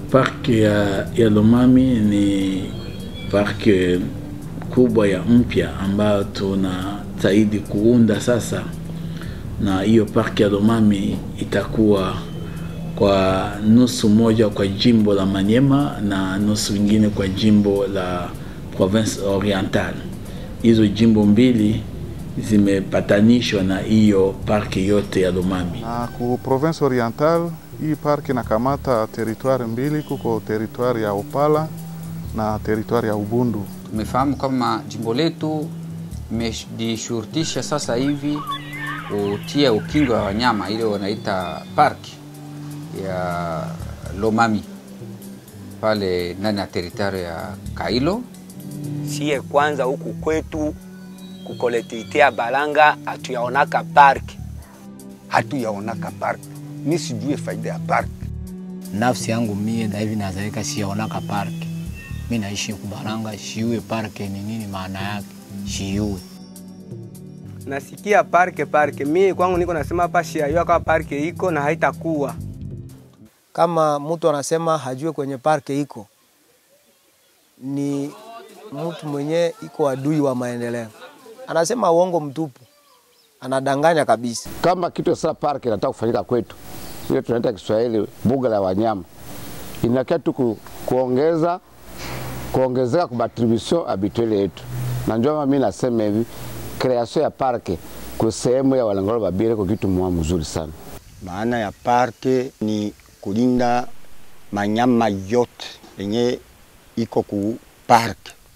Parki ya, ya Lomami ni parki kubwa ya mpya ambayo tunataidi kuunda sasa, na hiyo parki ya Lomami itakuwa kwa nusu moja kwa jimbo la Manyema na nusu ingine kwa jimbo la Province Oriental. Hizo jimbo mbili zimepatanishwa na hiyo parki yote ya Lomami. Na ku province oriental hii park inakamata teritwari mbili, kuko teritwari ya Opala na teritwari ya Ubundu. Tumefahamu kama jimbo letu imejishurutisha sasa hivi kutia ukingo wa wanyama ile wanaita park ya Lomami pale ndani ya teritwari ya Kailo. Sie kwanza huku kwetu kukolektivite ya Balanga hatuyaonaka park, hatuyaonaka park. Mi sijue faida ya park. Nafsi yangu mie na hivi nazalika siyaonaka park. Mi naishi Kubalanga, shiue park ni nini maana yake? Shiue nasikia parke parke, mie kwangu niko nasema hapa shiayua kama parke iko na haitakuwa kama mtu anasema hajue kwenye parke iko, ni mtu mwenye iko adui wa maendeleo, anasema uongo mtupu, anadanganya kabisa. Kama kitu sasa park inataka kufanyika kwetu, ile tunaita Kiswahili buga la wanyama, inakia tu ku, kuongeza kuongezeka kwa distribution habituelle yetu, na ndio maana mimi nasema hivi creation ya parke kwa sehemu ya Walangolo Babire kwa kitu mwa mzuri sana. Maana ya parke ni kulinda manyama yote yenye iko ku park,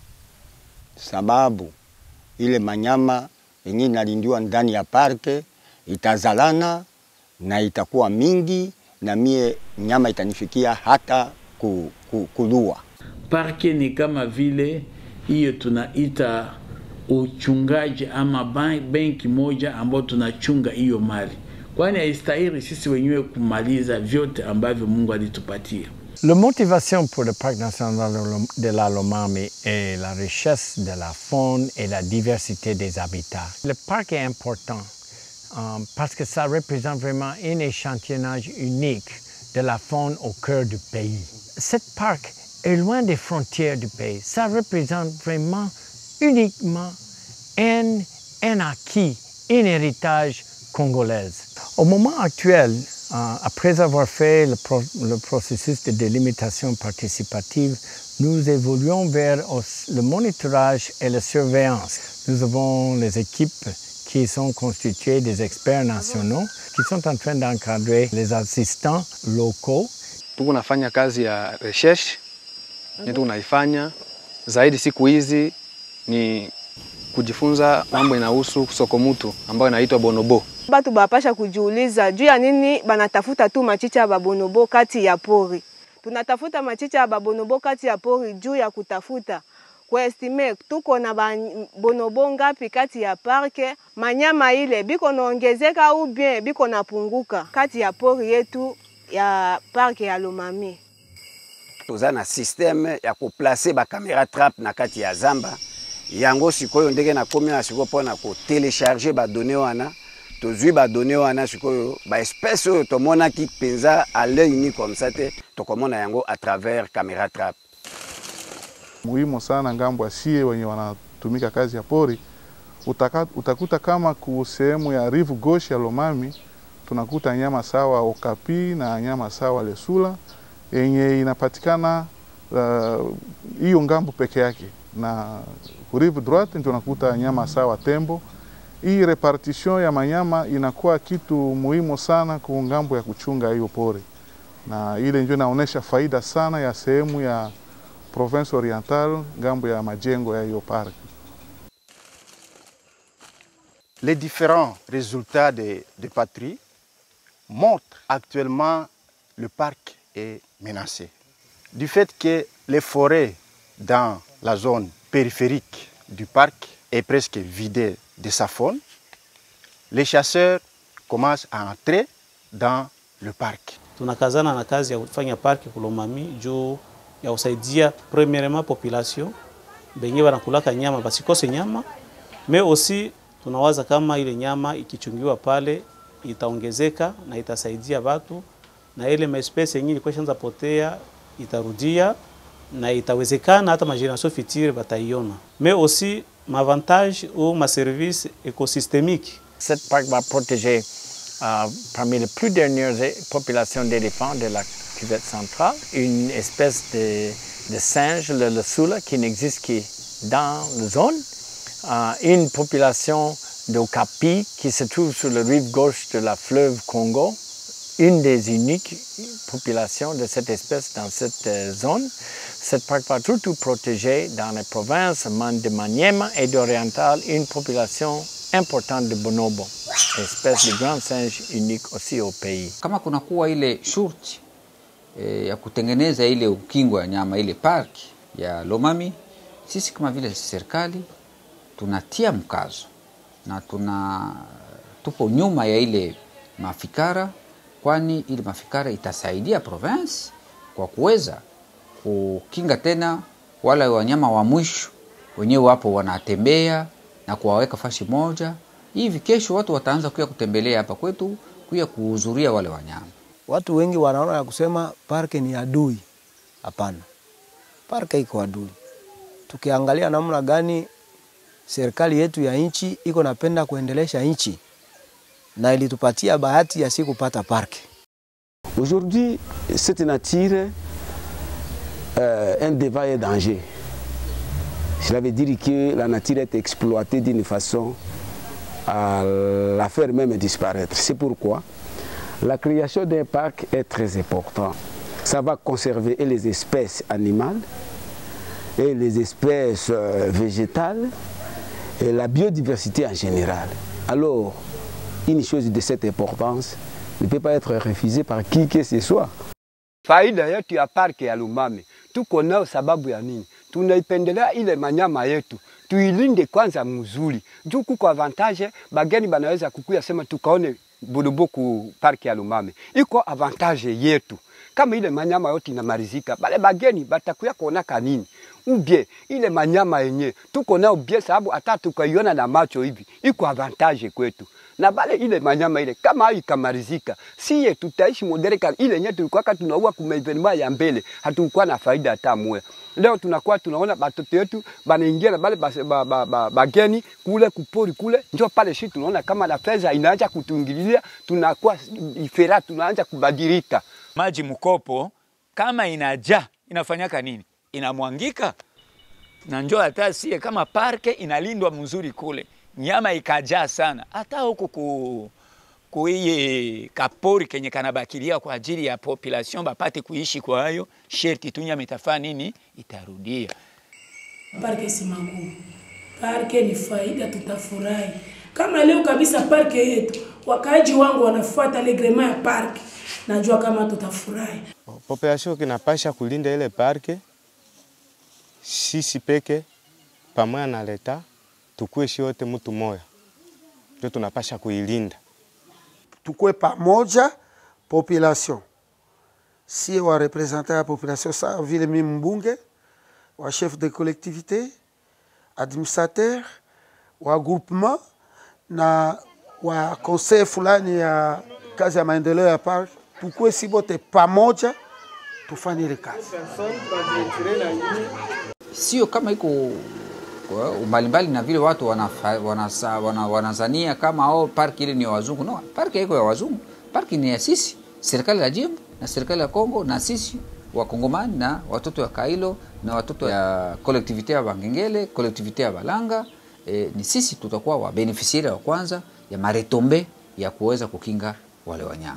sababu ile manyama yenye inalindiwa ndani ya parke itazalana na itakuwa mingi, na mie nyama itanifikia hata ku, ku, kulua. Parke ni kama vile hiyo tunaita uchungaji ama benki moja ambayo tunachunga hiyo mali, kwani haistahili sisi wenyewe kumaliza vyote ambavyo Mungu alitupatia. La motivation pour le parc national de la Lomami est la richesse de la faune et la diversité des habitats. Le parc est important um, parce que ça représente vraiment un échantillonnage unique de la faune au cœur du pays. Cette parc est loin des frontières du pays. Ça représente vraiment uniquement un, un acquis, un héritage congolais. Au moment actuel, euh, après avoir fait le, pro, le, processus de délimitation participative, nous évoluons vers le monitorage et la surveillance. Nous avons les équipes qui sont constituées des experts nationaux qui sont en train d'encadrer les assistants locaux. Tuko nafanya kazi ya recherche yetu tunaifanya zaidi siku hizi ni kujifunza mambo inahusu sokomutu ambayo inaitwa bonobo. Batu bapasha kujiuliza juu ya nini banatafuta tu machicha ya babonobo kati ya pori. Tunatafuta machicha ya babonobo kati ya pori juu ya kutafuta kuestime tuko na bonobo ngapi kati ya parke, manyama ile biko naongezeka au bien biko napunguka kati ya pori yetu ya parke ya Lomami. Toza na systeme ya kuplace ba camera trap na kati ya zamba yango sikoyo ndenge nakomi na sikoyo mpona kotelecharge badone wana tozwi badone wana sikoyo baespèce oyo tomonaki mpenza à l'œil nu comme ça te tokomona yango à travers camera trap muhimu sana ngambo asie wenye wanatumika kazi ya pori utaka, utakuta kama ku sehemu ya rive gauche ya Lomami tunakuta nyama sawa okapi na nyama sawa lesula yenye inapatikana hiyo uh, ngambo peke yake na rive droite ndio unakuta nyama sawa tembo. Hii repartition ya manyama inakuwa kitu muhimu sana kwa ngambo ya kuchunga hiyo pori, na ile ndio inaonyesha faida sana ya sehemu ya province oriental ngambo ya majengo ya hiyo park. Les différents résultats de, de patrie montrent actuellement le parc est menacé. Du fait que les forêts dans la zone périphérique du parc est presque vidée de sa faune, les chasseurs commencent à entrer dans le parc. Tunakazana na kazi ya kufanya parki Kulomami juu ya kusaidia premièrement population benye wanakulaka nyama basikose nyama, mais aussi tunawaza kama ile nyama ikichungiwa pale itaongezeka na itasaidia watu na ile maespesi yenyewe ilikuwa ishaanza potea itarudia na itawezekana hata mageneration future bataiona, mais aussi mavantage ou maservice écosystémique. Cette parc va protéger euh, parmi les plus dernières populations d'éléphants de la cuvette centrale une espèce de, de singe, le, le soula, qui n'existe que dans la zone, euh, une population d'okapi qui se trouve sur la rive gauche de la fleuve Congo, une des uniques populations de cette espèce dans cette euh, zone. Cette parc va surtout protéger dans les provinces de Maniema et d'Oriental une population importante de bonobo, espèce de grand singe unique aussi au pays. Kama kunakuwa ile shurti e, ya kutengeneza ile ukingo ya nyama ile park ya Lomami, sisi kama vile serikali tunatia mkazo na tuna tupo nyuma ya ile mafikara, kwani ile mafikara itasaidia province kwa kuweza kukinga tena wale wanyama wa mwisho wenyewe wapo wanatembea na kuwaweka fashi moja hivi. Kesho watu wataanza kuya kutembelea hapa kwetu kuya kuhudhuria wale wanyama. Watu wengi wanaona ya kusema parke ni adui. Hapana, parke iko adui. Tukiangalia namna gani serikali yetu ya nchi iko napenda kuendelesha nchi na ilitupatia bahati ya si kupata parke. Aujourd'hui, cette nature euh, un débat et danger. Cela veut dire que la nature est exploitée d'une façon à la faire même disparaître. C'est pourquoi la création d'un parc est très importante. Ça va conserver et les espèces animales et les espèces euh, végétales et la biodiversité en général. Alors, une chose de cette importance ne peut pas être refusée par qui que ce soit. Faida yetu ya parki ya Lumami tuko nao sababu ya nini? Tunaipendelea ile manyama yetu tuilinde kwanza mzuri, juu kuko avantage bageni banaweza kukuya sema tukaone Bonobo ku parki ya Lumami, iko avantage yetu. Kama ile manyama yote inamarizika, bale bageni batakuya kuona kanini ubie ile manyama yenye tuko nao bie, sababu hata tukaiona na macho hivi iko avantage kwetu na bale ile manyama ile kama hayo ikamarizika, siye tutaishi modereka ile yenye tulikuwa tunaua kuma evenema ya mbele, hatukuwa na faida hata moja. Leo tunakuwa tunaona batoto yetu banaingia na bale bageni ba, ba, ba, bageni kule kupori kule, njo pale shi tunaona kama na pesa inaanza kutuingililia, tunakuwa ifera, tunaanza kubadilika. Maji mkopo kama inajaa inafanyaka nini? Inamwangika na njo hata sie kama parke inalindwa mzuri kule nyama ikajaa sana, hata huku ku kuiye kapori kenye kanabakilia kwa ajili ya population bapate kuishi kwa hayo, sherti tu nyama itafaa nini, itarudia. Parke si magumu, parke ni faida, tutafurahi kama leo kabisa. Parke yetu wakaaji wangu wanafuata legrema ya parke, najua kama tutafurahi. Population kinapasha kulinda ile parke, sisi peke pamoja na leta tukue shi wote mtu moya, ndio tunapasha kuilinda. Tukue pamoja population, sie wa representant ya population sa vile mimi mbunge wa chef de collectivité administrateur wa groupement na wa conseil fulani ya kazi ya maendeleo ya park, tukue si bote pamoja tufanye ile kazi, sio kama iko mbalimbali na vile watu wanazania wana, wana, wana kama oh, parki ile ni ya wazungu. No, parki haiko ya wazungu, parki ni ya sisi, serikali ya jimbo na serikali ya Kongo na sisi wakongomani na watoto ya Kailo na watoto ya kolektivite ya Bangengele, kolektivite ya Balanga. E, ni sisi tutakuwa wabenefisiari wa kwanza ya maretombe ya kuweza kukinga wale wanyama.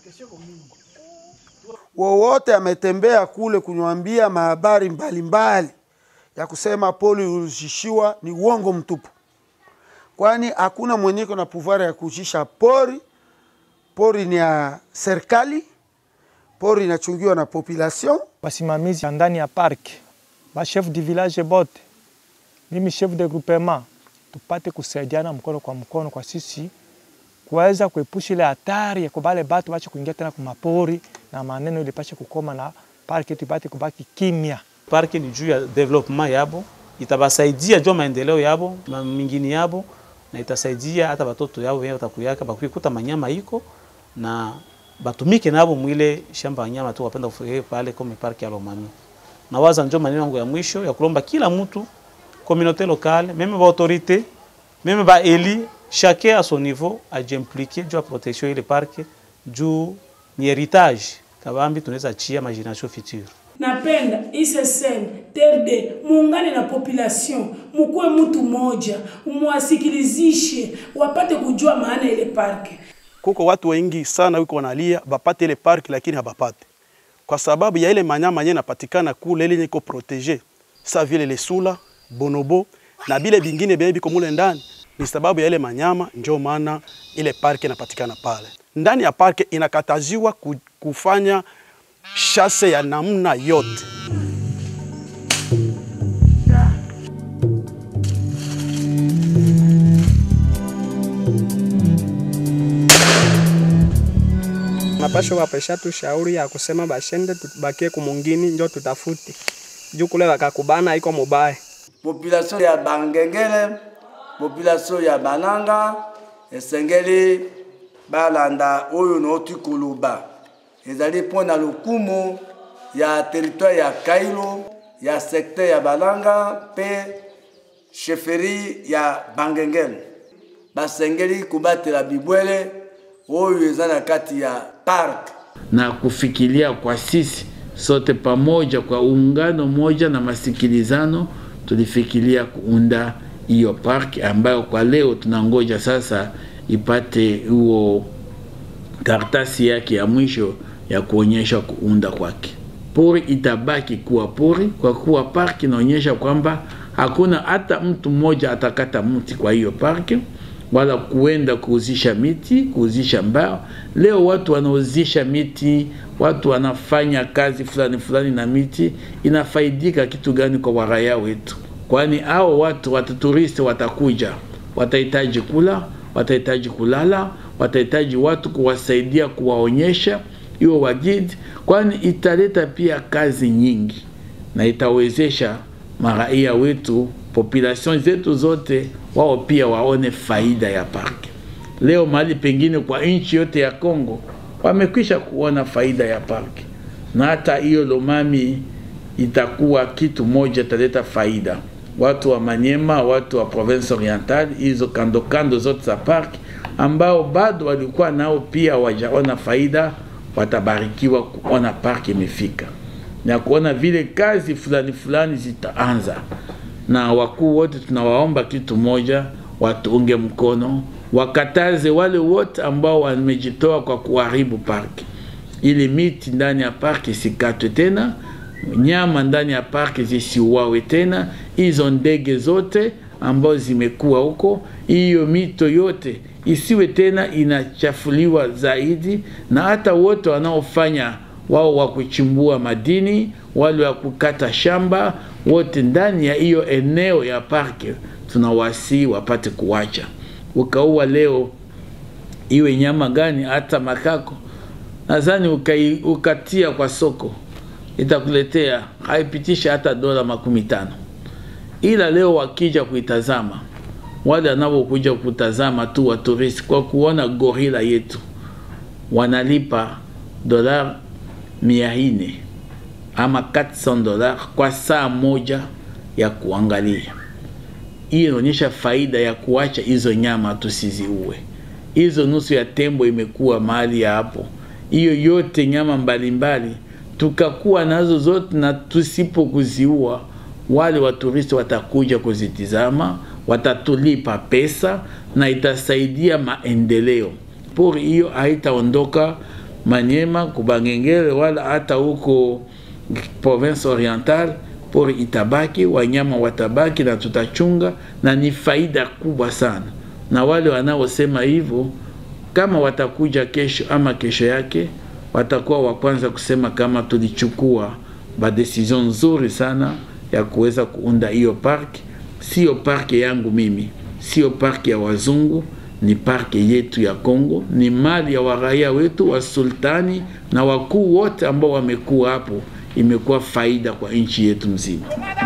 Wowote ametembea kule kunyambia mahabari mbalimbali ya kusema poli ulishishiwa ni uongo mtupu, kwani hakuna mwenyeko na pouvoir ya kujisha pori. Pori ni ya serikali, pori inachungiwa na population. Wasimamizi ndani ya park, ba chef de village bote, mimi chef de groupement, tupate kusaidiana mkono kwa mkono kwa sisi kuweza kuepusha ile hatari ya kubale batu bache kuingia tena kumapori na maneno ile pache kukoma na park yetu ipate kubaki kimya. Parki ni juu ya development yabo, itabasaidia juu maendeleo yabo mingine yabo, na itasaidia hata watoto yao wenyewe watakuyaka bakikuta manyama iko na batumike nabo mwile shamba ya nyama tu wapenda kufika pale kome parki ya Lomami. Nawaza njo maneno yangu ya mwisho ya kulomba kila mtu communauté locale meme ba autorité meme ba eli chacun à son niveau ajimpliquer juu ya protection ile parke juu ni heritage kabambi tunaweza chia ma generation future. napenda ISSN TRD muungane na population, mukuwe mtu moja, muwasikilizishe wapate kujua maana ile parke. kuko watu wengi sana wiko wanalia bapate ile park lakini habapate kwa sababu ya ile manyama yenye napatikana kule ile iko protege sa vile lesula bonobo na bile bingine bie biko mule ndani ni sababu ya ile manyama njo maana ile park inapatikana pale ndani ya park inakataziwa ku- kufanya shase ya namna yote mapasho wapesha tu shauri ya kusema bashende tubakie kumungini njo tutafute juu kule wakakubana iko mubaya population ya bangengele population ya bananga esengeli balanda oyo nauti koloba ezali mpo na lokumu ya territoire ya kailo ya secteur ya balanga mpe chefferie ya bangengele basengeli kobatela bibwele oyo eza na kati ya park na kufikiria kwa sisi sote pamoja kwa ungano moja na masikilizano, tulifikiria kuunda hiyo park ambayo kwa leo tunangoja sasa ipate huo karatasi yake ya mwisho ya kuonyesha kuunda kwake. Pori itabaki kuwa pori kwa kuwa park inaonyesha kwamba hakuna hata mtu mmoja atakata mti kwa hiyo park wala kuenda kuuzisha miti, kuuzisha mbao. Leo watu wanauzisha miti, watu wanafanya kazi fulani fulani na miti, inafaidika kitu gani kwa waraya wetu? Kwani hao watu wataturisti watakuja, watahitaji kula, watahitaji kulala, watahitaji watu kuwasaidia, kuwaonyesha hiyo wagidi, kwani italeta pia kazi nyingi na itawezesha maraia wetu population zetu zote wao pia waone faida ya parki. Leo mahali pengine kwa nchi yote ya Kongo wamekwisha kuona faida ya parki, na hata hiyo Lomami itakuwa kitu moja italeta faida. Watu wa Manyema, watu wa province oriental, hizo kando kando zote za parki ambao bado walikuwa nao pia wajaona faida, watabarikiwa kuona parki imefika na kuona vile kazi fulani fulani zitaanza na wakuu wote tunawaomba kitu moja, watuunge mkono, wakataze wale wote ambao wamejitoa kwa kuharibu parki, ili miti ndani ya parki isikatwe tena, nyama ndani ya parki zisiuawe tena, hizo ndege zote ambao zimekuwa huko, hiyo mito yote isiwe tena inachafuliwa zaidi, na hata wote wanaofanya wao wa kuchimbua madini, wale wa kukata shamba, wote ndani ya hiyo eneo ya parke tunawasi wapate kuwacha. Ukaua leo iwe nyama gani, hata makako, nadhani ukai, ukatia kwa soko itakuletea haipitisha hata dola makumi tano, ila leo wakija kuitazama wale wanaokuja kutazama tu wa turisti kwa kuona gorila yetu wanalipa dola mia nne ama 400 dola kwa saa moja ya kuangalia. Hii inaonyesha faida ya kuacha hizo nyama tusiziue. Hizo nusu ya tembo imekuwa mahali ya hapo, hiyo yote nyama mbalimbali tukakuwa nazo zote, na tusipo kuziua, wale waturisti watakuja kuzitizama, watatulipa pesa na itasaidia maendeleo. Pori hiyo haitaondoka Manyema, Kubangengele wala hata huko province oriental. Pori itabaki, wanyama watabaki na tutachunga, na ni faida kubwa sana. Na wale wanaosema hivyo, kama watakuja kesho ama kesho yake, watakuwa wa kwanza kusema kama tulichukua ba decision nzuri sana ya kuweza kuunda hiyo park. Sio park yangu mimi, sio park ya wazungu ni parke yetu ya Kongo, ni mali ya waraia wetu wa sultani na wakuu wote ambao wamekuwa hapo. Imekuwa faida kwa nchi yetu mzima.